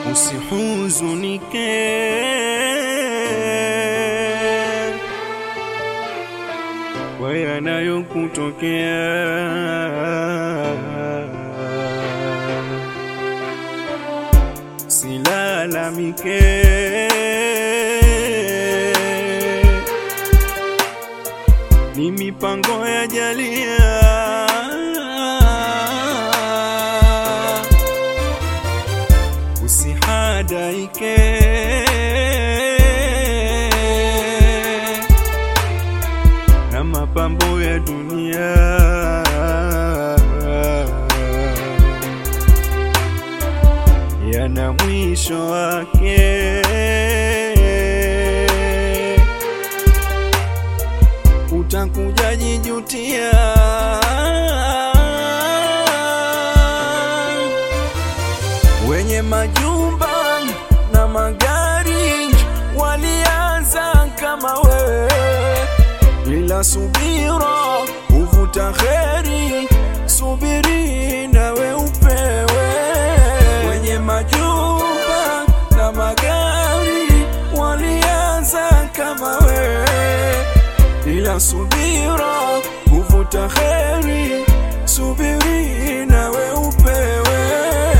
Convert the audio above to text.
usihuzunike kwa yanayokutokea. Silalamike, ni mipango ya jalia. Usihadaike na mapambo ya dunia. yana mwisho wake. Utakuja jijutia. Wenye majumba na magari walianza kama wewe, ila subira huvuta kheri. Subiri nawe upewe wenye majumba na magari walianza kama wewe, ila subira huvuta kheri. Subiri nawe upewe.